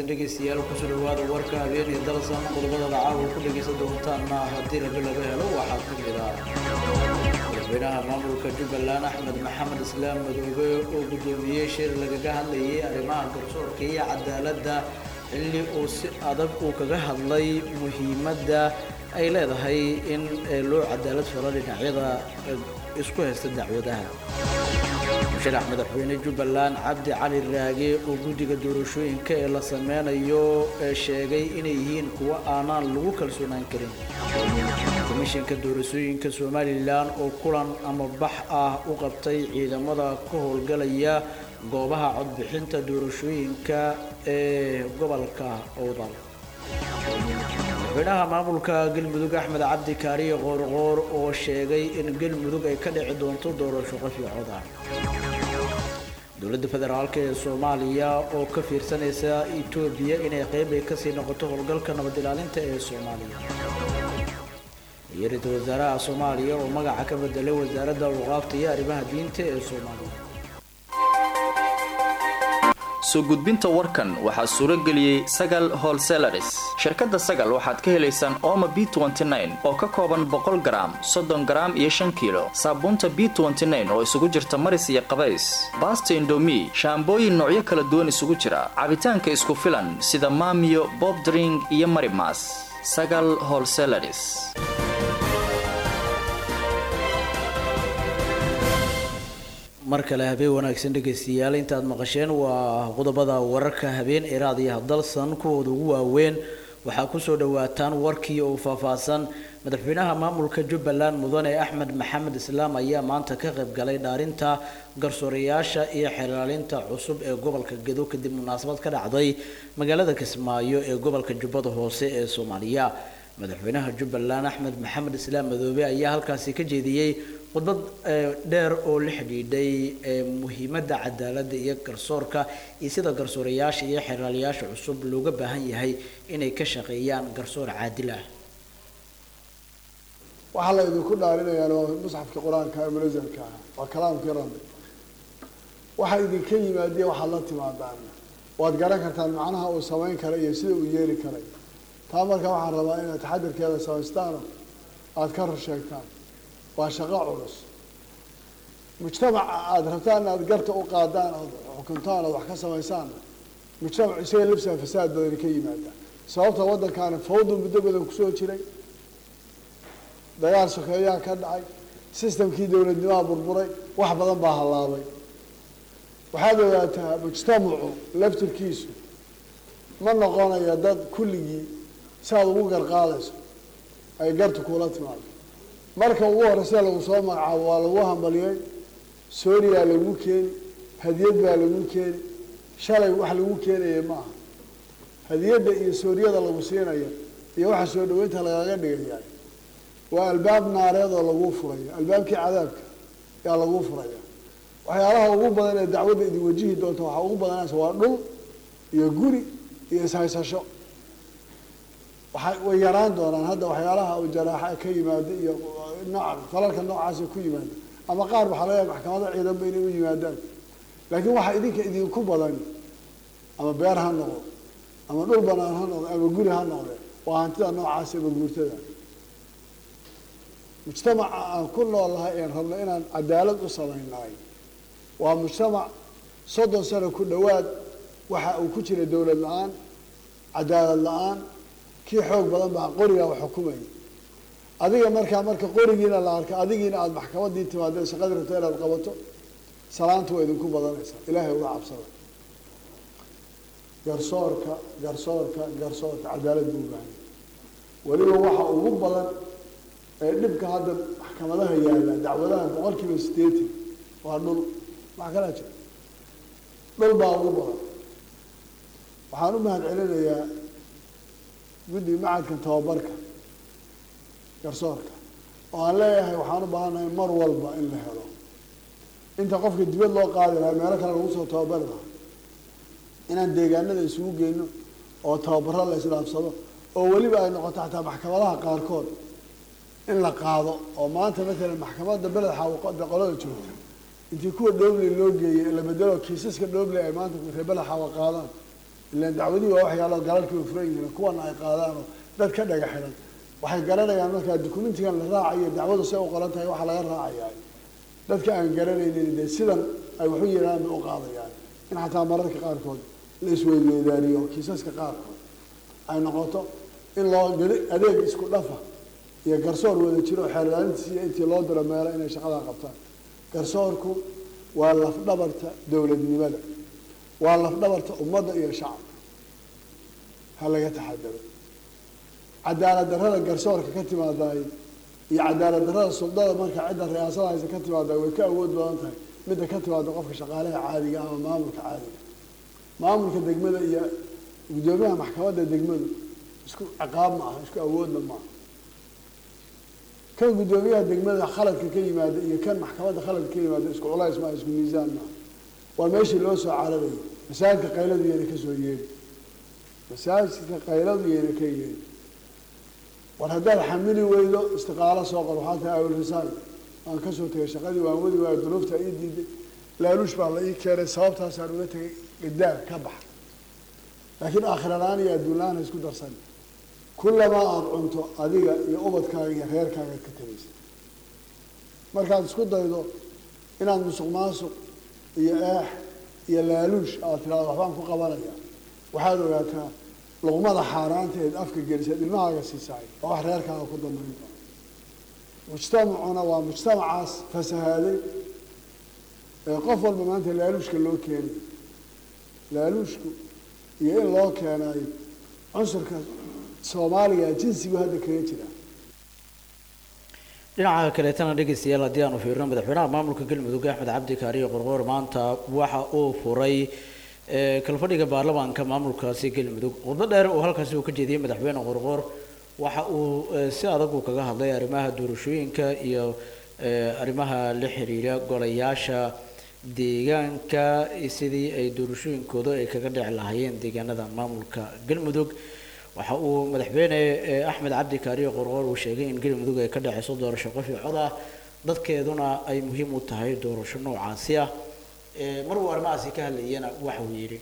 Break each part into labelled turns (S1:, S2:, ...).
S1: wanaagsan dhegaystayaal kusoo dhawaada warka habeenii dalsan qodobada caawa ku dhegaysan doontaanna haddii rabi laga helo waxaa ka mid ah madaxweynaha maamulka jubbaland axmed maxamed islaam madoobe oo guddoomiyey shir lagaga hadlayay arrimaha garsoorka iyo cadaaladda xilli uu si adag uu kaga hadlay muhiimadda ay leedahay in loo cadaalad falo dhinacyada isku haysta dacwadaha musharax madaxweyne jubbaland cabdi cali raage oo guddiga doorashooyinka ee la sameynayo ee sheegay inay yihiin kuwo aanaan lagu kalsoonaan karin komishinka doorashooyinka somalilan oo kulan ama bax ah u qabtay ciidamada ka howlgalaya goobaha codbixinta doorashooyinka ee gobolka owdal madaxweynaha maamulka galmudug axmed cabdi kaariye qoorqoor oo sheegay in galmudug ay ka dhici doonto doorasho qafiicoda dowladda federaalk ee soomaaliya oo ka fiirsanaysa etoobiya inay qeyb ay kasii noqoto howlgalka nabad ilaalinta ee soomaaliya iyo ra-iisul wasaaraha soomaaliya oo magaca ka bedelay wasaaradda awqaafta iyo arrimaha diinta ee soomaaliya
S2: soo gudbinta warkan waxaa suuro geliyey sagal holselaris shirkadda sagal waxaad ka helaysaan ooma b oo ka kooban boqol garaam soddon garaam iyo shan kiilo saabuunta b oo isugu jirta maris iyo qabays baasta indomi shaambooyin noocyo kala duwan isugu jira cabitaanka isku filan sida maamiyo bobdring iyo marimas sagal holselaris
S1: mar kale habeen wanaagsan dhegaystayaal intaad maqasheen waa qodobada wararka habeen iraad iyo hadalsan kuwooda ugu waaweyn waxaa kusoo dhawaataan warkii oo faahfaahsan madaxweynaha maamulka jubbaland mudane axmed maxamed islaam ayaa maanta ka qayb galay dhaarinta garsoorayaasha iyo xelaalinta cusub ee gobolka gedo kadib munaasabad ka dhacday magaalada kismaayo ee gobolka jubbada hoose ee soomaaliya madaxweynaha jubbaland axmed maxamed islaam madoobe ayaa halkaasi ka jeediyey khudbad dheer oo la xidhiidhay muhiimadda cadaaladda iyo garsoorka iyo sida garsoorayaasha iyo xeraalayaasha cusub looga baahan yahay inay ka shaqeeyaan garsoor caadil ah
S3: waxaa la idinku dhaarinayaan waa musxafka qur-aanka ee munasalka ah waa kalaamkii rabbi waxa idinka yimaadeen waxaad la timaadaan waad garan kartaan macnaha uu samayn kara iyo sida uu yeeli karay taa marka waxaan rabaa inaad taxadirkeeda samaystaano aada ka rur sheegtaan waa shaqo culus mujtamaca aada rabtaan inaad garta u qaadaan ood xukuntaan ood wax ka samaysaan mujtamac isaga labsaa fasaad badani ka yimaada sababta waddankaani fawdu muddo badan kusoo jiray dagaal sokeeyaa ka dhacay sistamkii dowladnimaha burburay wax badan baa hallaabay waxaad ogaataa mujtamacu laftirkiisu ma noqonaya dad kulligii saaad ugu garqaadayso ay gartu kuula timaado marka ugu horeysa lagu soo magacaabo waa lagu hambaliyey sooriyaa lagu keeni hadiyad baa lagu keeni shalay wax lagu keenaya ma aha hadiyadda iyo sooriyada lagu siinayo iyo waxa soo dhaweynta lagaga dhigaya waa albaab naareed oo lagu furayo albaabkii cadaabka yaa lagu furaya waxyaalaha ugu badan ee dacwadda idin wajihi doonta waxaa ugu badanaysa waa dhul iyo guri iyo ishaysasho waxa way yaraan doonaan hadda waxyaalaha u jaraaxa ka yimaada iyo nooc falalka noocaasa ku yimaada ama qaar waxaa laga yaaba maxkamada ciidanba inay u yimaadaan laakiin waxaa idinka idinku badan ama beer ha noqdo ama dhul banaan ha noqdo ama guri ha noqde waa hantida noocaasa ama guurtada mujtamaca aan ku noolnahay een rabno inaan cadaalad u samaynahay waa mujtamac soddon sano ku dhowaad waxa uu ku jira dowlad la-aan cadaalad la-aan kii xoog badan baa qorigaa wax xukumaya adiga markaa marka qorigiina la arka adigiina aada maxkamadii timaadeen shaqadii rabto inaad qabato salaanta waa idinku badanaysaa ilaahay uga cabsada garsoorka garsoorka garsoorka cadaalad buu ubaahanya weliba waxa ugu badan ee dhibka hadda maxkamadaha yaalla dacwadaha boqol kiiba sideetan waa dhul wax kalaa jira dhul baa ugu badan waxaan u mahad celinayaa guddiga macadka tababarka garsoorka oo aan leeyahay waxaan u baahannahay mar walba in la helo inta qofka dibad loo qaadi lahaa meelo kale lagu soo tababari lahaa inaan deegaanada isugu geyno oo tababaro la isdhaafsado oo weliba ay noqoto xataa maxkamadaha qaarkood in la qaado oo maanta matalan maxkamadda beled xaawaqoda qolada joogta intii kuwa dhoobley loo geeyey la bedelo kiisaska dhoobley ay maanta reer beled xaawa qaadaan ilaan dacwadihii waa waxyaalo galalkii furan yihiin kuwana ay qaadaanoo dad ka dhaga xiran waxay garanayaan markaa dukumentigan la raacayo dacwadu say u qoran tahay waxaa laga raacayaa dadka aan garanaynin dee sidan ay waxu yiraan bay u qaadayaan in xataa mararka qaarkood la isweydweydaaniyo kiisaska qaarkood ay noqoto in loo adeeg isku dhafa iyo garsoor wada jiro xeerlaalintiisiiyo intii loo diro meelo inay shaqadaa qabtaan garsoorku waa lafdhabarta dowladnimada waa lafdhabarta ummadda iyo shacabka ha laga taxadaro cadaalad darrada garsoorka ka timaadaay iyo cadaalad darrada suldada marka cidda riyaasada haysa ka timaadaay way ka awood badan tahay midda ka timaada qofka shaqaalaha caadiga ama maamulka caadiga maamulka degmada iyo guddoomiyaha maxkamadda degmadu isku ciqaab ma aha isku awoodna maaha kan guddoomiyaha degmada khaladka ka yimaada iyo kan maxkamadda khaladka ka yimaada isku culays maaha isku miisaan maaha waa meeshii loo soo cararayo masaajidka qayladu yayna kasoo yeeri masaajidka qayladu yayna ka yeeri war haddaad xamili weydo istiqaalo soo qor waxaa tahay awlrisaal waan kasoo tegay shaqadii waan wadi waayo duruufta ii diiday laaluush baa la ii keenay sababtaasaan uga tegay gidaar ka baxa laakiin aakhiralaaan iyo adduunla-aan ha isku darsan kullamaa aada cunto adiga iyo ubadkaaga iyo reerkaaga ka tegaysa markaad isku daydo inaad musuq maasuq iyo eex iyo laaluush aad tiraado waxbaan ku qabanaya waxaad ogaataa luqmada xaaraanta eed afka gelisaad ilmahaaga siisaay oo wax reerkaaga ku dambayn doona mujtamacuna waa mujtamacaas fasahaaday ee qof walba maanta laaluushka loo keenayo laaluushku iyo in loo keenayo cunsurka soomaaliga jinsigu hadda kaga jira
S1: dhinaca kaleetana dhegeystayaal haddii aanu fiirino madaxweynaha maamulka galmudug axmed cabdi kaariyo qorqoor maanta waxa uu furay kalfadhiga baarlamaanka maamulkaasi galmudug khudbo dheer oo halkaasi uu ka jeediyey madaxweyne qorqoor waxa uu si adag uu kaga hadlay arrimaha doorashooyinka iyo arrimaha la xiriira golayaasha deegaanka sidii ay doorashooyinkooda ay kaga dhici lahaayeen deegaanada maamulka galmudug waxa uu madaxweyne axmed cabdi kaariyo qorqoor uu sheegay in galmudug ay ka dhaceyso doorasho qof iyo cod ah dadkeeduna ay muhiim u tahay doorasho noocaasi ah mar uu arrimahaasi ka hadlayana waxa uu yidhi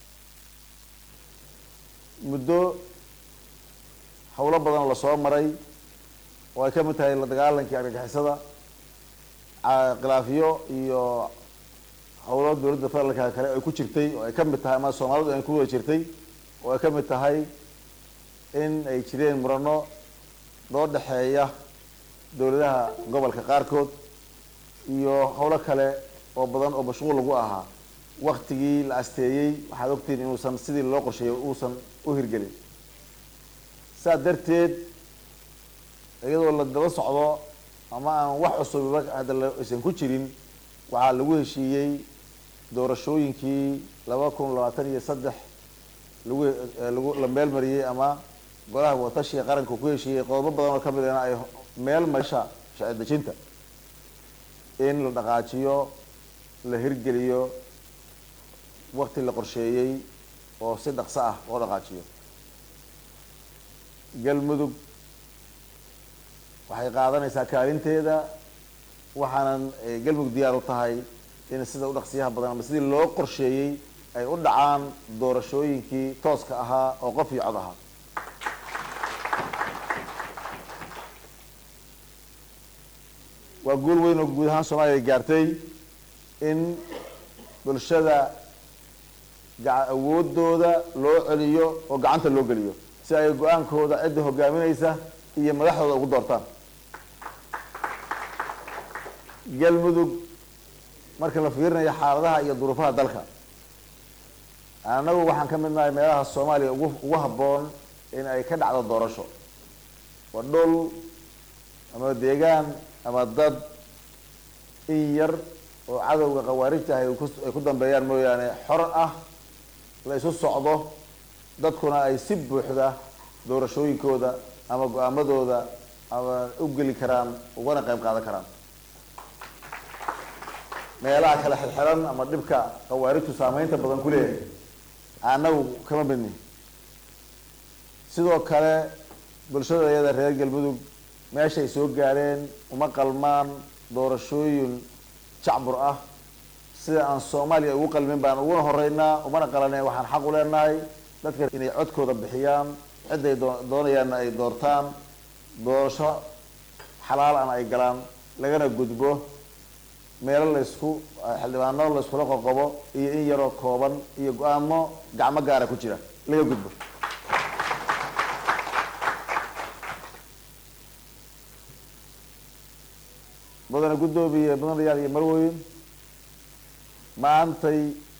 S4: muddo howlo badan lasoo maray oo ay ka mid tahay la dagaalankii argagixisada khilaafiyo iyo howlo dowladda federaalka kale ay ku jirtay oo ay ka mid tahay ama soomaalidu ay ku wada jirtay oo ay ka mid tahay in ay jireen murano loo dhexeeya dowladaha gobolka qaarkood iyo howlo kale oo badan oo mashquul lagu ahaa waktigii la asteeyey waxaad ogtihiin inuusan sidii loo qorsheeyay uusan u hirgelin saas darteed iyadoo la daba socdo ama aan wax cusubiba hadda aysan ku jirin waxaa lagu heshiiyey doorashooyinkii laba kun labaatan iyo saddex lagu lagu la meel mariyey ama golaha watashiga qaranka ku heshiiyey qodobo badan oo kamid ahna ay meel marisha sharci dejinta in la dhaqaajiyo la hirgeliyo wakti la qorsheeyey oo si dhaqso ah loo dhaqaajiyo galmudug waxay qaadanaysaa kaalinteeda waxaanan galmudug diyaar u tahay in sida u dhaqsiyaha badan ama sidii loo qorsheeyey ay u dhacaan doorashooyinkii tooska ahaa oo qof iyo cod ahaa waa guul weyn oo guud ahaan soomaaliya gaartay in bulshada awoodooda loo celiyo oo gacanta loo geliyo si ay go-aankooda cidda hogaaminaysa iyo madaxdooda ugu doortaan galmudug marka la fiirinayo xaaladaha iyo duruufaha dalka annagu waxaan ka mid nahay meelaha soomaaliya ugu ugu habboon in ay ka dhacdo doorasho waa dhul ama deegaan ama dad in yar oo cadowga khawaarijta ah ay ku dambeeyaan mooyaane xor ah la isu socdo dadkuna ay si buuxda doorashooyinkooda ama go-aamadooda ama u geli karaan ugana qayb qaadan karaan meelaha kale xirxiran ama dhibka khawaarijtu saameynta badan ku leeyahay annagu kama midni sidoo kale bulshada iyada reer galmudug meeshay soo gaadheen uma qalmaan doorashooyin jacbur ah sida aan soomaaliya ugu qalmin baan uguna horeynaa umana qalanay waxaan xaq u leenahay dadka inay codkooda bixiyaan ciday doonayaanna ay doortaan doorasho xalaal ana ay galaan lagana gudbo meelo laysku xildhibaano layskula qoqobo iyo in yaroo kooban iyo go-aamo gacmo gaara ku jira laga gudbo mudane guddoomiye mudanayaal iyo marweyn maantay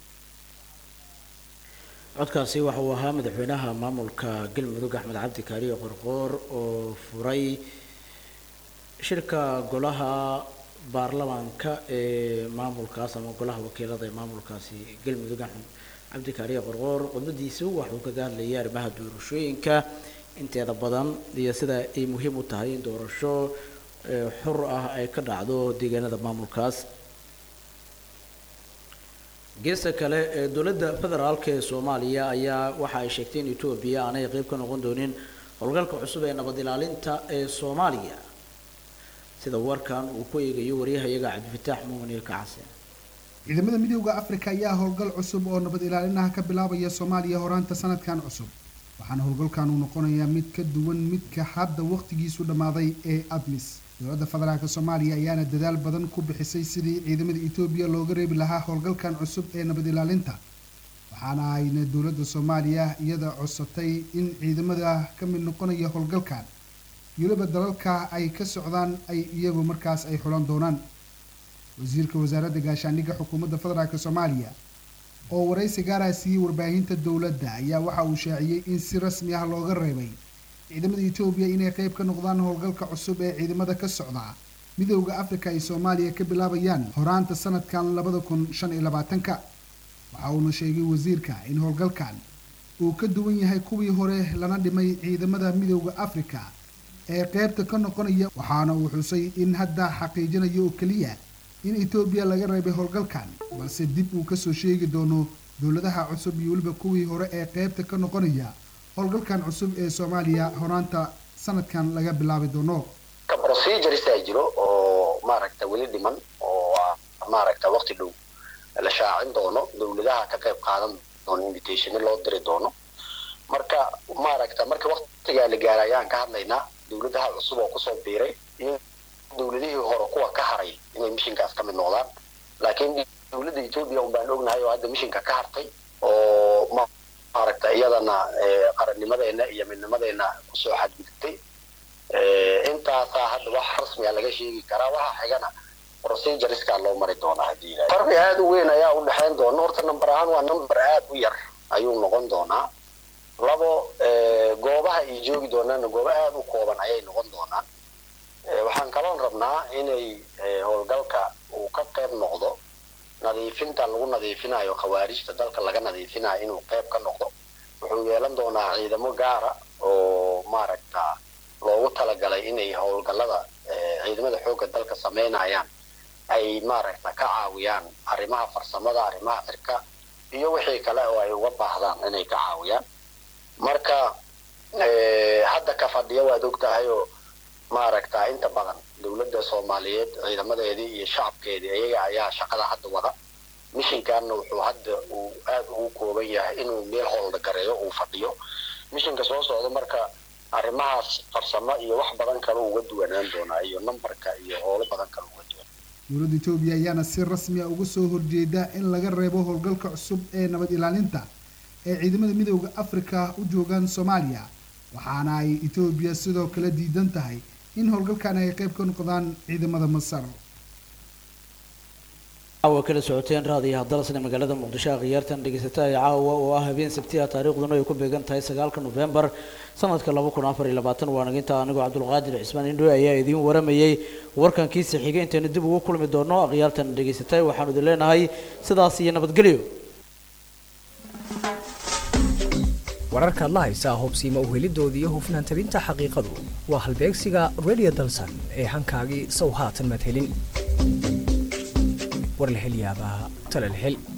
S1: codkaasi waxa uu ahaa madaxweynaha maamulka galmudug axmed cabdi kaariyo qorqoor oo furay shirka golaha baarlamaanka ee maamulkaas ama golaha wakiilada ee maamulkaasi galmudug axmed cabdi kaariyo qorqoor khudbadiisu waxuu kaga hadlayay arrimaha doorashooyinka inteeda badan iyo sida ay muhiim u tahay in doorasho xur ah ay ka dhacdo deegaanada maamulkaas geesta kale ee dowladda federaalk ee soomaaliya ayaa waxa ay sheegtay in etoobiya aanay qeyb ka noqon doonin howlgalka cusub ee nabad ilaalinta ee soomaaliya sida warkan uu ku eegayo waryahayaga cabdifataax muumin kacase
S5: ciidamada midooda afrika ayaa howlgal cusub oo nabad ilaalinaha ka bilaabaya soomaaliya horaanta sanadkan cusub waxaana howlgalkan uu noqonayaa mid ka duwan midka hadda wakhtigiisu dhammaaday ee admis dowladda federaalk soomaaliya ayaana dadaal badan ku bixisay sidii ciidamada etoobiya looga reebi lahaa howlgalkan cusub ee nabad ilaalinta waxaana ayna dowladda soomaaliya iyada codsatay in ciidamada ka mid noqonaya howlgalkan weliba dalalka ay ka socdaan ay iyagu markaas ay xulan doonaan wasiirka wasaaradda gaashaandhigga xukuumadda federaalk soomaaliya oo waraysi gaaraha siiyey warbaahinta dowladda ayaa waxa uu shaaciyey in si rasmi ah looga reebay ciidamada etoobiya inay qayb ka noqdaan howlgalka cusub ee ciidamada ka socda midooda afrika ay soomaaliya ka bilaabayaan horaanta sanadkan labada kun shan iyo labaatanka waxa uuna sheegay wasiirka in howlgalkan uu ka duwan yahay kuwii hore lana dhimay ciidamada midooda afrika ee qaybta ka noqonaya waxaana uu xusay in hadda xaqiijinayo oo keliya in etoobiya laga reebay howlgalkan balse dib uu kasoo sheegi doono dowladaha cusub iyo weliba kuwii hore ee qaybta ka noqonaya howlgalkan cusub ee soomaaliya horaanta sanadkan laga bilaabi doono
S6: procedures jiro oo maaragta weli dhiman oo maaragta waqti dhow la shaacin doono dowladaha ka qayb qaadan doono invitationo loo diri doono marka maaragta marka waqtigaa la gaara ayaan ka hadlaynaa dowladaha cusub oo kusoo biiray iyo dowladihii hore kuwa ka haray inay mishinkaas ka mid noqdaan laakiin dowladda etoobiya un baan ognahay oo hadda mishinka ka hartay oo maaragta iyadana qarannimadeena iyo midnimadeena kusoo xadgudubtay intaasaa hadda wax rasmiga laga sheegi karaa waxa xigana procedureska loo mari doonaa haddii ilahay farqi aada u weyn ayaa u dhexayn doona horta number ahaan waa number aada u yar ayuu noqon doonaa labo goobaha ay joogi doonaana goobo aada u kooban ayay noqon doonaan waxaan kaloon rabnaa inay howlgalka uu ka qayb noqdo nadiifinta lagu nadiifinayo khawaarijta dalka laga nadiifinayo inuu qayb ka noqdo wuxuu yeelan doonaa ciidamo gaara oo maaragta loogu talagalay inay howlgallada ciidamada xoogga dalka sameynayaan ay maaragta ka caawiyaan arrimaha farsamada arrimaha cirka iyo wixii kale oo ay uga baahdaan inay ka caawiyaan marka hadda ka fadhiya waad og tahay oo maaragta inta badan dowladda soomaaliyeed ciidamadeedii iyo shacabkeedii iyaga ayaa shaqada hadda wada mishinkaana wuxuu hadda uu aada ugu kooban yahay inuu meel howlgareeyo uu fadhiyo mishinka soo socda marka arrimahaas farsamo iyo wax badan kale uga duwanaan doonaa iyo numberka iyo howlo badan kale uga duwan
S5: dowladda etoobiya ayaana si rasmi a uga soo horjeeda in laga reebo howlgalka cusub ee nabad ilaalinta ee ciidamada midooda afrika u joogaan soomaaliya waxaana ay etoobiya sidoo kale diidan tahay in howlgalkan ay qayb ka noqdaan ciidamada masar
S1: caawa kala socoteen raadiyaha dalsane magaalada muqdisho khiyaartan dhegeysataa caawa oo ah habeen sabtiha taariikhduna ay ku beegan tahay sagaalka nofembar sanadka laba kun afar iyo labaatan waa naginta anigoo cabdulqaadir cismaan indho ayaa idiin waramayey warkankiisa xigay intaynu dib ugu kulmi doono khiyaartan dhegeysatay waxaanu idin leenahay sidaas iyo nabadgelyo
S7: wararkaad la haysaa hubsiima uhelidooda iyo hufnaan tabinta xaqiiqadu waa halbeegsiga radio dalsan ee hankaagii sow haatan madhelin war la hel yaabaa tala la hel